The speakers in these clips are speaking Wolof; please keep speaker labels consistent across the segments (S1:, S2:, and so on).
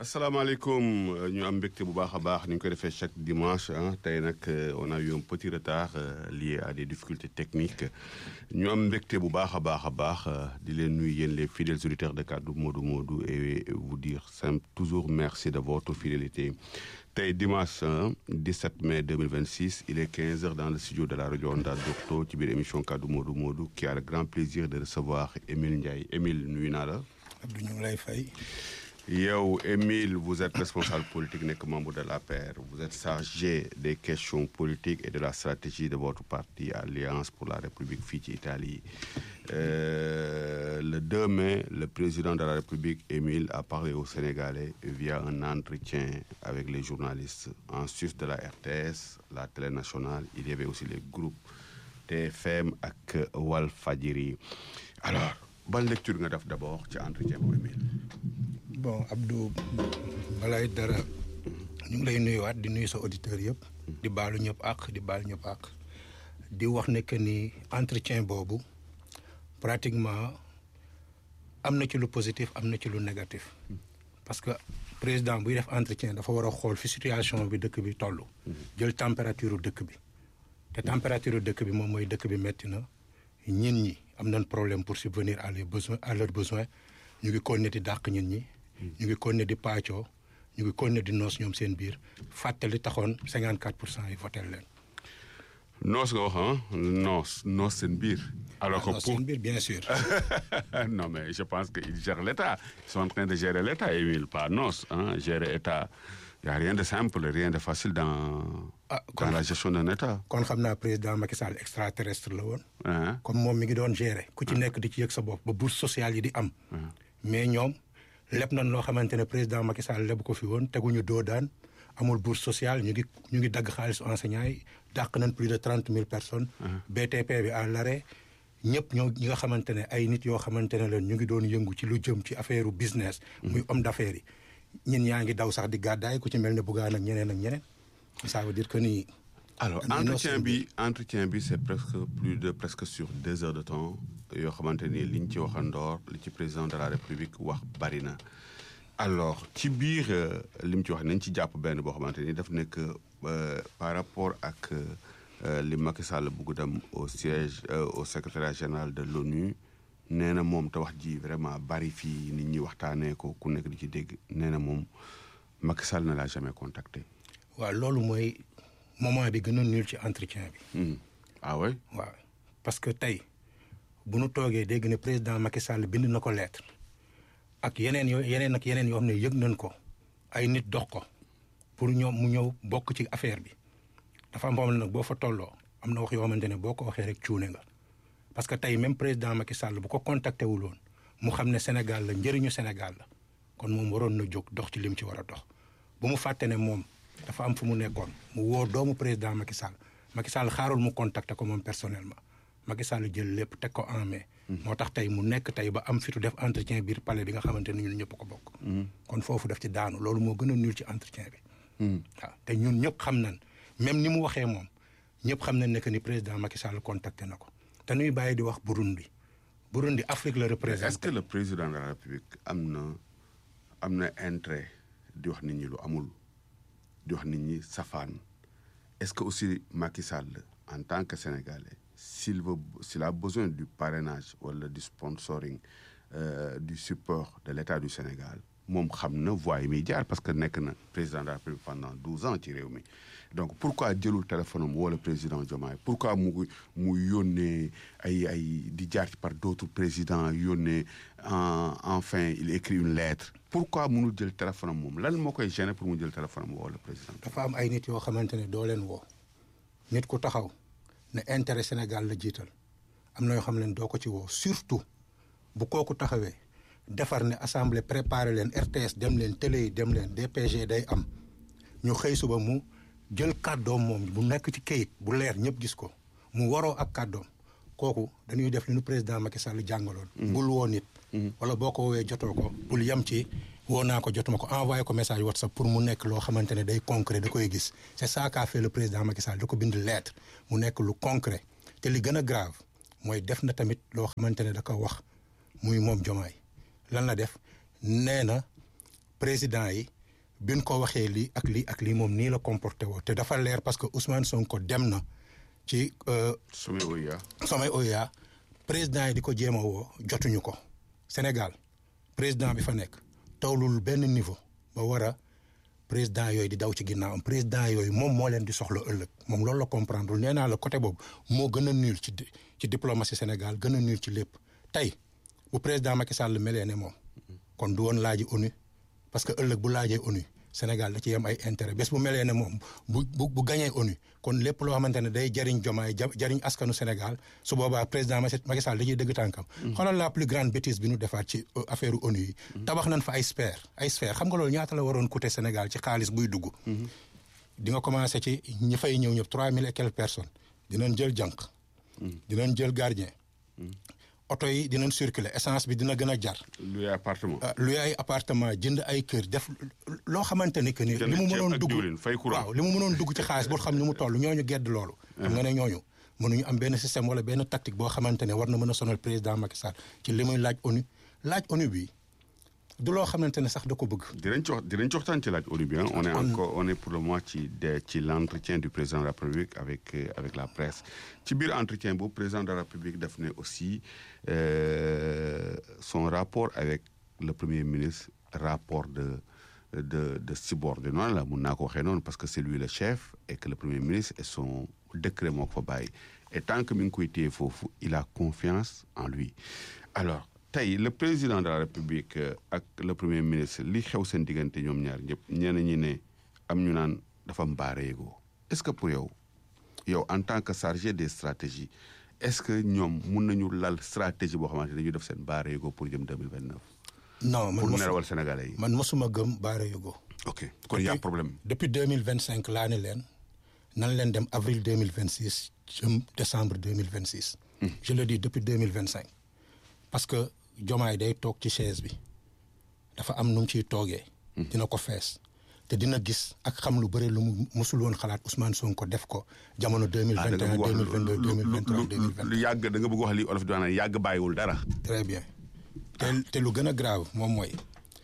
S1: asalaamaaleykum ñu am mbégte bu baax a baax ni ñu koy defee chaque dimanche ah tey nag on a eu un petit retard lié à des difficultés techniques ñu am mbégte bu baax a baax a baax di leen nuyu yéen les fidèles auditeurs de Kaddu Modou Modou et vous dire simple toujours merci de votre fidélité tey dimanche 17 mai 2026 il est 15 heures dans le studio de la rajo Onda Docto ci biir émission Kaddu Modou Modou qui a le grand plaisir de recevoir Émile Ndiaye Émile nuyu naa la.
S2: Abdou ñu ngi lay fay.
S1: yow Émile vous êtes responsable politique nekk membre de l'APR vous êtes chargé des questions politiques et de la stratégie de votre parti Alliance pour la République fii ci Italie euh, le 2 mai le président de la République Émile a parlé aux Sénégalais via un entretien avec les journalistes en sus de la RTS la télé nationale il y avait aussi les groupes TFM ak Walfadjri alors ban lecture nga def d'abord ci entretien bu Émile
S2: bon Abdou balay dara ñu ngi lay nuyuwaat di nuyu sa auditeurs yëpp. di baalu ñëpp ak di baal ñëpp ak di wax ne que ni entretien boobu pratiquement am na ci lu positif am na ci lu négatif. parce que président buy def entretien dafa war a xool fi situation bi dëkk bi toll. jël température dëkk bi. te température dëkk bi moom mooy dëkk bi metti na ñin ñi am nañ problème pour subvenir à les besoins à leurs besoins ñu ngi continuer di dàq ñin ñi. ñu ngi continuer di paccoo ñu ngi continuer di noos ñoom seen biir fàttali taxoon 54 pour cent yi voté leen.
S1: noos nga wax ah noos noos seen biir. alors que
S2: noos seen biir bien sûr.
S1: non mais je pense que ils gèrent l'État ils sont en train de gérer l'État Émile pas noos ah gérer État y a rien de simple rien de facile dans.
S2: ah
S1: dans la gestion d'un État.
S2: kon xam naa président Macky Sall extraterrestre la woon.
S1: ah
S2: comme moom mi ngi doon gérer. ku ci nekk di ci yëg sa bopp ba bourse sociale yi di am. mais ñoom. leb nañ loo xamante ne président Macky Sall leb ko fi woon teguñu doo daan amul bourse sociale ñu ngi ñu ngi dagg xaalis enseignants yi dàq nañ plus de trente mille personnes. BTP bi à l'arrêt ñëpp ñoo ñi nga xamante ne ay nit yoo xamante ne leen ñu ngi doon yëngu ci lu jëm ci affaire business. muy homme d'affaires yi. ñin yaa ngi daw sax di gàddaay ku ci mel ne Bougane ak ñeneen ak ñeneen. ça veut dire que ni.
S1: alors entretien bi entretien bi c'est presque plus de presque sur deux heures de temps yoo xamante ni liñ ci waxandoor li ci président de la république wax bari na alors ci biir li mu ci wax nañ ci jàpp benn boo xamante ni daf nekk par rapport ak li Macky Sall bugg dem au siège au secrétariat général de l'ONU nee na moom te wax ji vraiment bari fii nit ñi waxtaanee ko ku nekk di ci dégg nee na moom Macky Sall ne l'a jamais contacté.
S2: waaw loolu mooy. moment bi gën a nul ci entretien bi.
S1: ah oui.
S2: waaw parce que tey bu nu toogee dégg ne président Macky Sall bind na ko lettre ak yeneen yoo yeneen ak yeneen yoo xam ne yëg nañ ko ay nit dox ko pour ñoom mu ñëw bokk ci affaire bi dafa am nag boo fa tolloo am na wax yoo xamante ne boo ko waxee rek cuune nga. parce que tey même président Macky Sall bu ko contacté wul woon mu xam ne Sénégal la njëriñu Sénégal la kon moom waroon na jóg dox ci lim ci war a dox bu mu fàtte ne moom. dafa am fu mu nekkoon mu woo doomu président Macky Sall Macky Sall xaarul mu contacter ko moom personnellement Macky Sall jël lépp teg ko en main. moo tax tey mu nekk tey ba am fitu def entretien biir palais bi nga xamante ne ñun ñëpp ko bokk. kon foofu def ci daanu loolu moo gën a nul ci entretien bi. waaw te ñun ñëpp xam nañ même ni mu waxee moom ñëpp xam nañ ne que ni président Macky Sall contacté na ko te nuy bàyyi di wax Burundi Burundi Afrique la représente.
S1: est-ce que le président de la République am na am na intérêt di wax nit ñi lu amul. di wax nit ñi safaan est-ce que aussi Macky Sall en tant que Sénégalais s'il veut s'il a besoin du parrainage wala du sponsoring euh, du support de l'État du Sénégal moom xam na voie yi muy jaar parce que nekk na président de la République pendant douze ans ci réew mi donc pourquoi jëlul téléphone am wala président Diomaye pourquoi mu mu yónnee ay ay di jaar ci par d'autres présidents yónnee enfin il écrit une lettre pourquoi mënul jël téléphone am moom lan moo koy gêner pour mu jël téléphone am woo le président.
S2: dafa am ay nit yoo xamante ne doo leen woo nit ku taxaw ne intérêt Sénégal la jiital am na yoo xam ne doo ko ci woo surtout bu kooku taxawee defar ne assemblée préparé leen RTS dem leen télé yi dem leen DPG day am ñu xëy suba mu jël kàddoom moom bu nekk ci kayit bu leer ñëpp gis ko mu waroo ak kàddoom kooku dañuy def li nu président Macky Sall jàngaloon. bul woo nit. wala boo ko woowee jotoo ko. bul yem ci woo naa ko jotuma ko envoyé ko message WhatsApp pour mu nekk loo xamante ne day concret da koy gis c'est ça qu'a fait le président Macky Sall da ko bind lettre mu nekk lu concret te li gën a grave mooy def na tamit loo xamante ne da ko wax muy moom Diomaye lan la def nee na président yi biñ ko waxee lii ak lii ak lii moom nii la comporté woo te dafa leer parce que Ousmane Sonko dem na ci
S1: sommet OUA
S2: sommet OUA président yi di ko jéem a woo jotuñu ko Sénégal président bi fa nekk tawlul benn niveau ba war a président yooyu di daw ci ginnaawam président yooyu moom moo leen di soxla ëllëg moom loolu la comprendre nee naa la côté boobu moo gën a nul ci ci diplomatie Sénégal gën a nul ci lépp tey bu président Macky Sall melee ne moom kon du woon laaji ONU parce que ëllëg bu laajee ONU Sénégal da ci yem ay intérêt bés bu melee ne moom bu bu bu gañee ONU kon lépp loo xamante ne day jariñ jomaay jariñ askanu Sénégal su boobaa président Macky Sall da ciy dëgg tànkam. xoolal la plus grande bêtise bi ñu defaat ci affaire ONU yi. tabax nañ fa ay sphère ay sphère xam nga loolu ñaata la waroon coûter Sénégal ci xaalis buy dugg. di nga commencé ci ñi fay ñëw ñëpp trois mille et quelques personnes dinañ jël jànq. dinañ jël gardien. oto yi dinañ circuler essence bi dina gën a jar.
S1: luy appartement.
S2: luy ay appartement jënd ay kër def loo xamante ni que ni. li mu mënoon dugg waaw li mu mënoon dugg ci xaalis boo xam ni mu toll ñooñu gedd loolu. xam nga ne ñooñu mënuñu am benn système wala benn tactique boo xamante ne war na mën a sonal président Macky Sall ci li muy laaj ONU laaj ONU bi du loo xamante ne sax da ko bëgg.
S1: dinañ ci wax dinañ ci waxtaan ci laaj ONU bi on est encore on est pour le moment ci de ci l' entretien du président de la République avec avec la presse ci biir entretien boobu président de la République daf ne aussi son rapport avec le premier ministre rapport de de de subordonnance la mun naa ko waxee noonu parce que c'est lui le chef et que le premier ministre et son décret moo ko fa bàyyi et tant que mi ngi koy téye foofu il a confiance en lui alors. tey le président de la république ak le premier ministre li xew seen diggante ñoom ñaar ñëpp ñenn ñi ne am ñu naan dafa mbaare yegoo est-ce que pour yow yow en tant que chargé des stratégies est-ce que ñoom mun nañu lal stratégie boo xamante ne dañuy def seen mbaare yegoo pour jëm 2029.
S2: non man
S1: pour nelawal sénégalais yi.
S2: man mosuma gëm mbaare yegoo.
S1: ok kon y a problème.
S2: depuis 2025 laa ne leen nan leen dem avril 2026 jëm décembre 2026. je le dis depuis 2025 parce que. jomaay day toog ci chaise bi dafa am nu mu ciy toogee. dina ko fees te dina gis ak xam lu bëri lu mu musul woon xalaat Ousmane Sonko def ko jamono deux mille vingt et un deux mille vingt deux deux mille vingt trois deux mille vingt
S1: lu yàgg da nga bëgg wax li olof di wax ne yàgg bàyyiwul dara.
S2: très bien te te lu gën a grave moom mooy.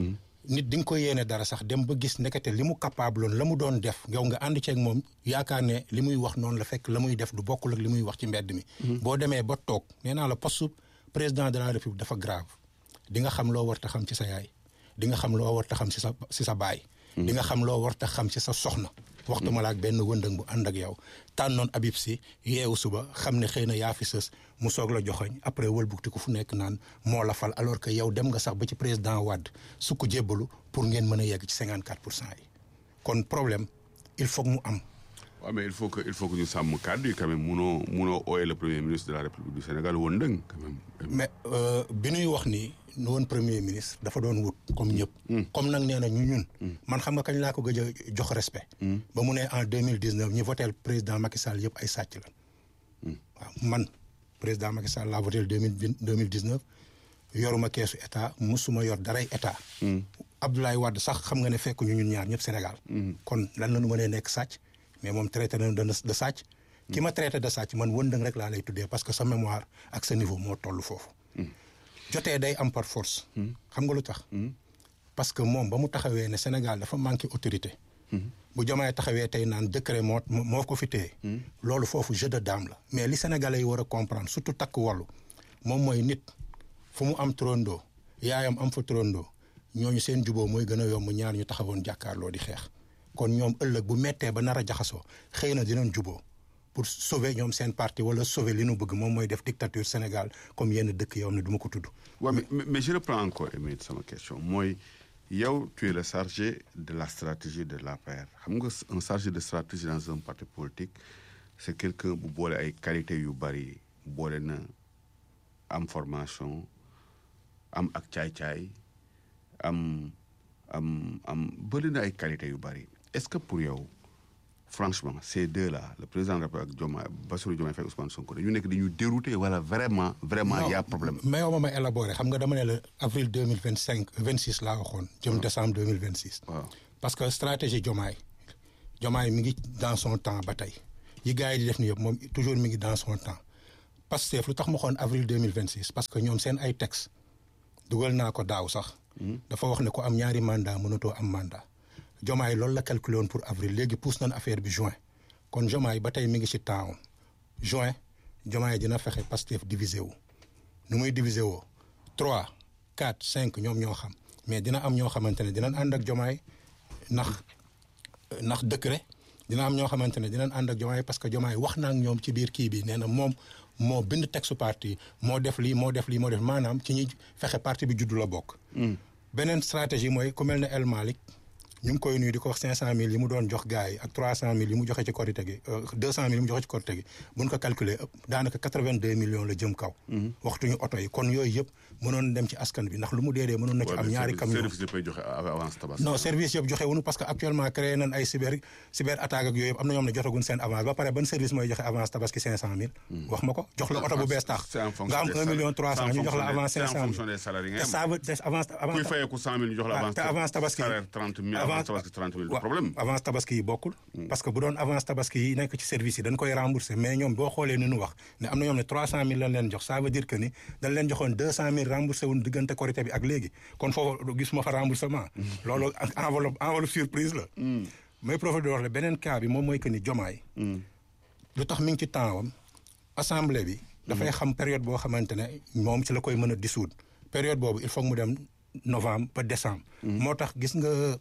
S2: nit di nga ko yéene dara sax dem ba gis ndekete li mu capable woon la mu doon def yow nga ànd ceeg moom yaakaar ne li muy wax noonu la fekk la muy def du bokkul ak li muy wax ci mbedd mi. boo demee ba toog nee naa la poste président de la république dafa grave di nga xam loo war ta xam ci sa yaay di nga xam loo war ta xam ci sa ci sa baay. di nga xam loo war ta xam ci sa soxna. waxtu ma la ak benn wëndëng bu ànd ak yow tànnoon Habib si yeewu suba xam ne xëy na yaa fi sës mu soog la joxoñ après wëlbukti ko fu nekk naan moo la fal alors que yow dem nga sax ba ci président Wade su ko jébbalu pour ngeen mën a yegg ci 54 pour cent yi kon problème il faut mu am.
S1: waaw mais il faut que il faut que ñu sàmm kàddu yi quand même munoo munoo ooye le premier ministre de la république du Sénégal wëndëng quand même.
S2: mais bi ñuy wax ni nu woon premier ministre dafa doon wut comme ñëpp. comme nag nee na ñu ñun. man xam nga kañ laa ko gëj a jox respect. ba mu ne en deux mille dix neuf ñi voté président Macky Sall yëpp ay sàcc la. waaw man président Macky Sall laa voté deux mille deux mille dix neuf yoruma keesu état musuma yor daray état. Abdoulaye Wade sax xam nga ne fekk ñu ñun ñaar ñëpp Sénégal. kon lan la ñu mënee nekk sàcc. mais moom traité nañu de sàcc. ki ma traité de sàcc man wëndëng rek laa lay tuddee parce que sa mémoire ak sa niveau moo toll foofu. jotee day am par force. xam nga lu tax. parce que moom ba mu taxawee ne Sénégal dafa manqué autorité. bu Diomaye taxawee tey naan décret moo moo ko fi téye. loolu foofu jeu de dame la. mais li Sénégalais yi war a comprendre surtout takk wàllu moom mooy nit fu mu am trondoo yaayam am fa trondoo ñooñu seen juboo mooy gën a yomb ñaar ñu taxawoon jàkkaarloo di xeex. kon ñoom ëllëg bu mettee ba nar a jaxasoo xëy na dinañ juboo pour sauver ñoom seen parti wala sauver li nu bëgg moom mooy def dictature Sénégal comme yenn dëkk yow ne du ma ko tudd.
S1: waaw mais mais je reprends encore Émile sama question mooy yow tu es le chargé de la stratégie de l'APR xam nga un chargé de stratégie dans un parti politique c'est quelqu'un bu boole ay qualité yu bari boole na am formation am ak caay-caay am am am bëri na ay qualité yu bari est-ce que pour yow franchement ces deux là le président de la République ak Diomaye Bassirou Diomaye Faye Ousmane Sonko dañu nekk dañu dérouté wala vraiment vraiment y a problème
S2: mais yow ma ma élaboré xam nga dama ne la avril deux mille vingt cinq vingt six laa waxoon jëm décembre deux mille vingt six
S1: waaw
S2: parce que stratégie Diomaye Diomaye mi ngi dans son temps ba tey yi gars yi di def ni yëpp moom toujours mi ngi dans son temps Pastef lu tax ma xoon avril deux mille vingt six parce que ñoom seen ay texte dugal naa ko daaw sax dafa wax ne ku am ñaari mandat mënatoo am mandat Diomaye loolu la calculé woon pour avril léegi pousse nañ affaire bi juin kon Diomaye ba tey mi ngi ci temps juin Diomaye dina fexe Pastef divisé wu nu muy divisé woo trois quatre cinq ñoom ñoo xam mais dina am ñoo xamante ne dinañ ànd ak Diomaye ndax ndax décret dina am ñoo xamante ne dinañ ànd ak Diomaye parce que Diomaye wax na ak ñoom ci biir kii bi nee na moom moo bind texte parti moo def lii moo def lii moo def maanaam ci ñuy fexe parti bi juddu la bokk. beneen stratégie mooy ku mel ne El Malick ñu ngi koy nuyu di ko wax cinq cent mille yi mu doon jox gars yi ak trois cent mille yi mu joxe ci korite gi deux cent mille yi mu joxe ci korite gi buñ ko calculer daanaka quatre vingt deux millions la jëm kaw. waxtuñu oto yi kon yooyu yëpp mënoon dem ci askan bi ndax lu mu dee dee mënoon na ci am ñaari camion
S1: service yëpp ay joxe avance tabaski.
S2: non service yëpp joxe wuñu parce que actuellement créé nañ ay cyber cyber attaque ak yooyu yëpp am na ñoom ne jotaguñ seen avance ba pare ban service mooy joxe avance tabaski cinq cent mille. wax ma ko jox la oto bu bees tax. nga am un million trois cent ñu jox la avance cinq cent mille. te ça veut te avance
S1: kuy fayeeku cent mille ñu jox la avance.
S2: te avance tabaski
S1: salaire trente mille avance tabaski trente mille du problème.
S2: avance tabaski yi bokkul. parce que bu doon avance tabaski yi nekk ci service yi dañ koy rembourser mais ñoom boo xoolee ni ñu wax ne am na ñoom ne trois cent mille lañ leen jox ça veut dire que ni dañ leen joxoon deux cent mille remboursé wuñ diggante korité bi ak léegi kon foofu gisuma fa remboursement. loolu enveloppe enveloppe surprise la. may profité di wax le beneen cas bi moom mooy que ni Diomaye. lu tax mi ngi ci temps wam assemblée bi. dafay xam période boo xamante ne moom ci la koy mën a dissoudre période boobu il faut mu dem novembre ba décembre. moo tax gis nga.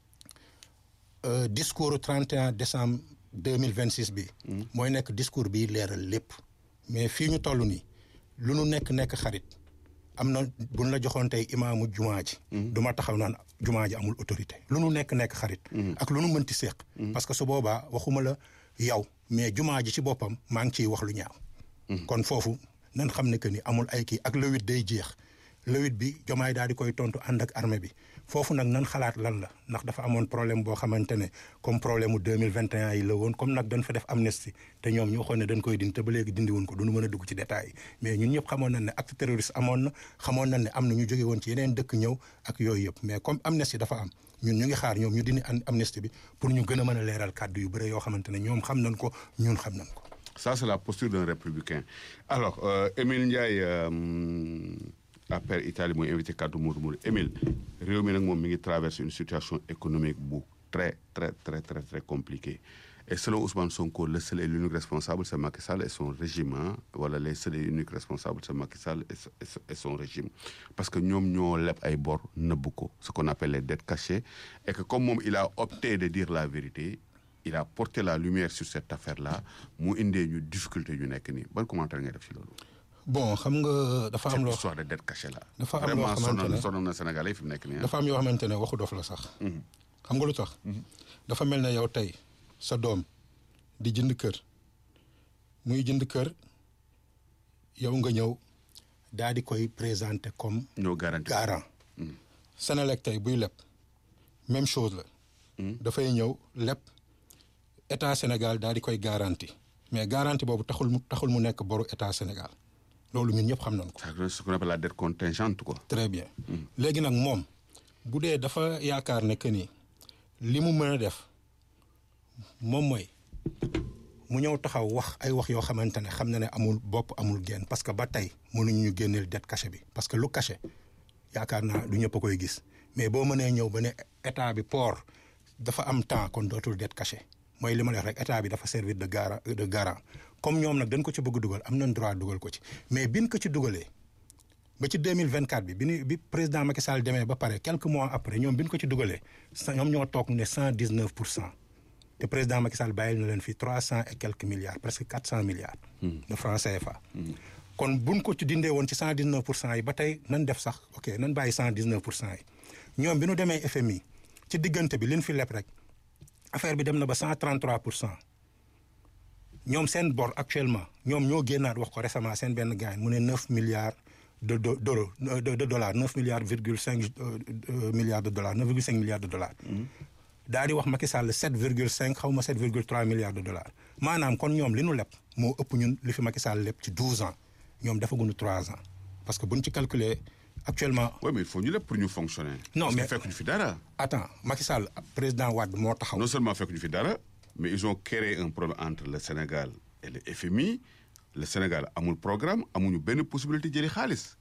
S2: discours 31 décembre 2026 bi. mooy nekk discours bi leeral lépp. mais fii ñu toll nii lu nu nekk nekk xarit am na buñ la joxoon tey imaamu jumaa ji. du ma taxaw naan jumaa ji amul autorité. lu nu nekk nekk xarit. ak lu nu mënti seq. parce que su boobaa waxuma la yow mais jumaa ji ci boppam maa ngi ciy wax lu ñaaw. kon foofu nan xam ne que ni amul ay kii ak le huit day jeex. le huit bi jomaay daal di koy tontu ànd ak armée bi foofu nag nan xalaat lan la ndax dafa amoon problème boo xamante ne comme problème mu deux mille vingt et un yi la woon comme nag dañ fa def amnistie te ñoom ñu waxoon ne dañ koy dindi te ba léegi dindiwuñ ko duñu mën a dugg ci détails yi mais ñun ñëpp xamoon nañ ne acte terroriste amoon na xamoon nañ ne am na ñu jóge woon ci yeneen dëkk ñëw ak yooyu yëpp mais comme amnistie dafa am ñun ñu ngi xaar ñoom ñu dindi amnistie bi pour ñu gën a mën a leeral kàddu yu bëre yoo xamante ne ñoom xam nañ ko ñun xam nañ ko.
S1: ça c'est la posture d'un républicain alors euh, Émile Ndiaye. Euh... APR Italie mooy invité kaddu Modou Modou Émile réew mi nag moom mi ngi traverse une situation économique bu très très très très très compliquée et selon Ousmane Sonko le seul et l'unique responsable c'est Macky Sall et son régime wala les seuls et uniques responsables c'est Macky Sall et son régime parce que ñoom ñoo leb ay bor nëbb ko ce qu'on appelle les dettes cachées et que comme moom il a opté de dire la vérité il a porté la lumière sur cette affaire là mu indee ñu difficulté ñu nekk nii ban commentaire ngay def ci loolu
S2: bon xam nga dafa am loo
S1: cette histoire de dette cachée là.
S2: dafa am loo xamante ne
S1: sonal na Sénégalais yi fi mu nekk nii
S2: dafa am yoo xamante ne waxu dof la sax. xam nga lu tax. dafa mel ne yow tey sa doom di jënd kër muy jënd kër yow nga ñëw daal di koy présenter comme.
S1: ñoo garanti
S2: garant. Sénélec tey buy leb même chose la. dafay ñëw leb état Sénégal daal di koy garanti mais garanti boobu taxul mu taxul mu nekk boru état Sénégal. loolu ñun ñëpp xam nañ ko.
S1: c'est ce qu'on appelle la dette contingente quoi.
S2: très bien léegi nag moom bu dee dafa yaakaar ne que ni li mu mën a def moom mooy mu ñëw taxaw wax ay wax yoo xamante ne xam na ne amul bopp amul genn parce que ba tey mënuñu ñu génneel dette cachée bi parce que lu caché yaakaar naa du ñëpp a koy gis mais boo mënee ñëw ba ne état bi port dafa am temps kon dootul dette cachée mooy li ma wax rek état bi dafa servir de garant de garant. comme ñoom nag dañ ko ci bëgg dugal am nañ droit dugal ko ci mais bin ko ci dugalee ba ci 2024 bi bi ni bi président Macky Sall demee ba pare quelques mois après ñoom bin ko ci dugalee ñoom ñoo toog ne cent dix neuf pour cent te président Macky Sall bàyyil na leen fii trois cent et quelques milliards presque quatre cent milliards. de francs CFA. kon buñ ko ci dindee woon ci cent dix neuf pour cent yi ba tey nan def sax ok nan bàyyi cent dix neuf pour cent yi ñoom bi nu demee FMI ci diggante bi liñ fi leb rek affaire bi dem na ba cent trente trois pour cent. ñoom seen bor actuellement ñoom ñoo génnaat wax ko récemment seen benn gaañ mu ne neuf milliards de de de de dollars neuf milliards virgule cinq milliards de dollars neuf virgule cinq milliards de dollars. daal di wax Macky Sall sept virgule cinq xaw ma sept virgule trois milliards de dollars maanaam kon ñoom li nu leb moo ëpp ñun li fi Macky Sall leb ci douze ans ñoom defaguñu trois ans parce que buñ ci calculer actuellement.
S1: oui mais il faut ñu leb pour ñu fonctionner.
S2: non mais
S1: fekk ñu fi dara.
S2: attends Macky Sall président Wade moo taxaw.
S1: non seulement fekk ñu fi dara. mais ils ont créé un problème entre le Sénégal et le FMI le Sénégal amul programme amuñu benn possibilité jëli xaalis